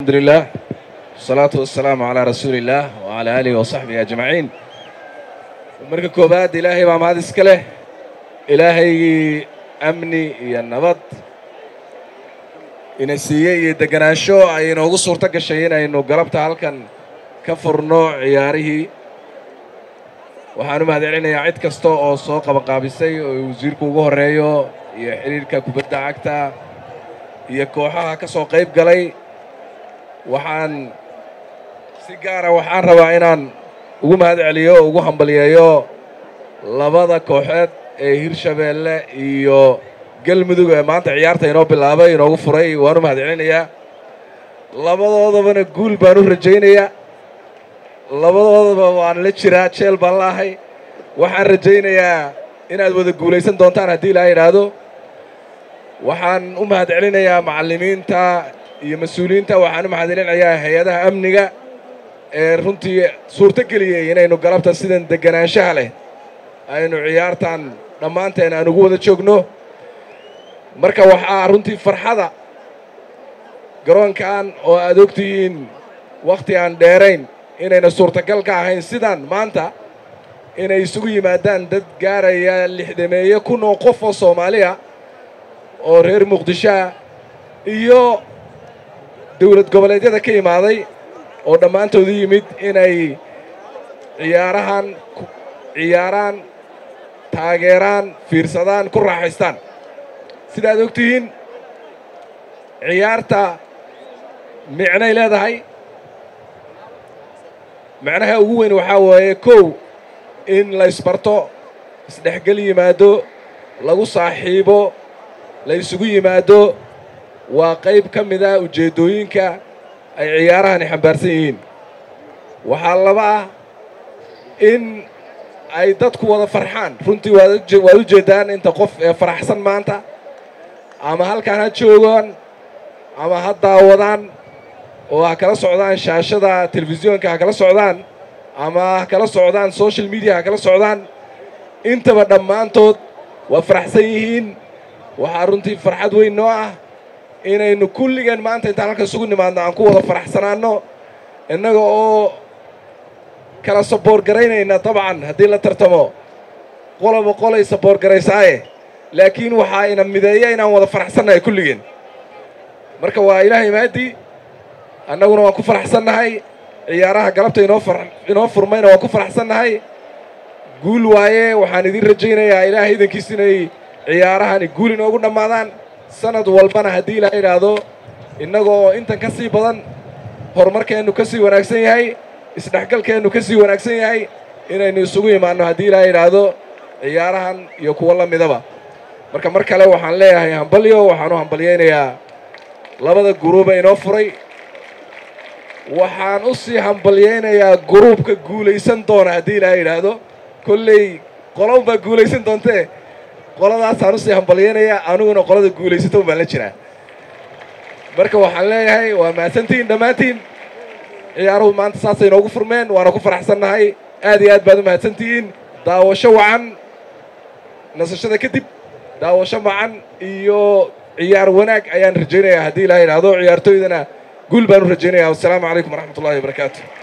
الحمد لله والصلاة والسلام على رسول الله وعلى آله وصحبه أجمعين marka koobaad ilaahay baa mahad iska leh ilaahaygii amni iyo nabad ina siiyey iyo deganaansho ay inoogu suurto gashay inaynu galabta halkan ka furno ciyaarihii waxaan u mahad celinayaa cid kasta oo soo qabanqaabisay oo wasiirku ugu horreeyo iyo xidhiirka kubadda cagta iyo kooxaha ka soo qayb galay waxaan si gaara waxaan rabaa inaan ugu mahad celiyo o ugu hambaliyeeyo labada kooxeed ee hirshabeelle iyo galmudug ee maanta ciyaarta inoo bilaabay inoogu furay waan u mahad celinayaa labadoodabana guul baan u rajaynayaa labadoodaba waan la jiraa jeel baan laahay waxaan rajaynayaa inaad wada guulaysan doontaan haddii ilaa yidhaahdo waxaan u mahad celinayaa macallimiinta iyo mas-uuliyiinta waxaan u mahad celinayaa hay-adaha amniga ee runtii suurto geliyey inaynu galabta sidan deganaanshaha leh aynu ciyaartan dhammaanteen aan ugu wada joogno marka waxaa runtii farxada garoonkan oo aad ogtihiin wakhti aan dheerayn inayna suurtagal ka ahayn sidan maanta inay isugu yimaadaan dad gaaraya lixdameeye kun oo qof oo soomaaliya oo reer muqdishoah iyo dowlad goboleedyada ka imaaday oo dhammaantood u yimid inay ciyaarahan ciyaaraan taageeraan fiirsadaan ku raaxaystaan sidaad og tihiin ciyaarta micnay leedahay macnaha ugu weyn waxaa waaye kow in la ysbarto isdhexgel yimaado lagu saaxiibo la ysugu yimaado waa qayb ka mid ah ujeeddooyinka ay ciyaarahani xambaarsan yihiin waxaa laba ah in ay dadku wada farxaan runtii waad u jeeddaan inta qof ee faraxsan maanta ama halkan ha joogaan ama ha daawadaan oo ha kala socdaan shaashada telefisyoonka ha kala socdaan ama ha kala socdaan social media ha kala socdaan intaba dhammaantood waa faraxsan yihiin waxaa runtii farxad weyn noo ah inaynu kulligeen maanta intaan halkan isugu nimaadno aan ku wada faraxsanaanno innaga oo kala saboor garaynayna dabcan haddii la tartamo qoloba qolay saboor garaysaaye laakiin waxaa ina mideeya inaan wada faraxsannahay kulligeen marka waa ilaahay maadii annaguna waan ku faraxsannahay ciyaaraha galabta inoo inoo furmayna waan ku faraxsannahay guul waaye waxaan idiin rajaynayaa ilaahay idankiis inay ciyaarahani guul inoogu dhammaadaan sanad walbana haddii ilaa idhaahdo innagoo intan ka sii badan horumarkeennu ka sii wanaagsan yahay isdhexgalkeennu ka sii wanaagsan yahay inaynu isugu imaanno haddii ilaa idhaahdo ciyaarahan iyo kuwo la midaba marka mar kale waxaan leeyahay hambalyo waxaan u hambalyaynayaa labada guruuba inoo furay waxaan u sii hambalyaynayaa guruubka guulaysan doona haddii ilaa idhaahdo kolley qolow baa guulaysan doontee qoladaasaan usii hambalyaynayaa aniguna qolada guulaysato baan la jiraa marka waxaan leeyahay waa mahadsantihiin dhammaantiin ciyaaruhu maanta saasay inoogu furmeen waana ku faraxsannahay aad iyo aad baad u mahadsantihiin daawasho wacan nasashada kadib daawasho wacan iyo ciyaar wanaag ayaan rajaynayaa haddii ilaa idhaahdo ciyaartooydana guul baan u rajaynayaa wassalaamu calaykum waraxmat ullahi wabarakaatu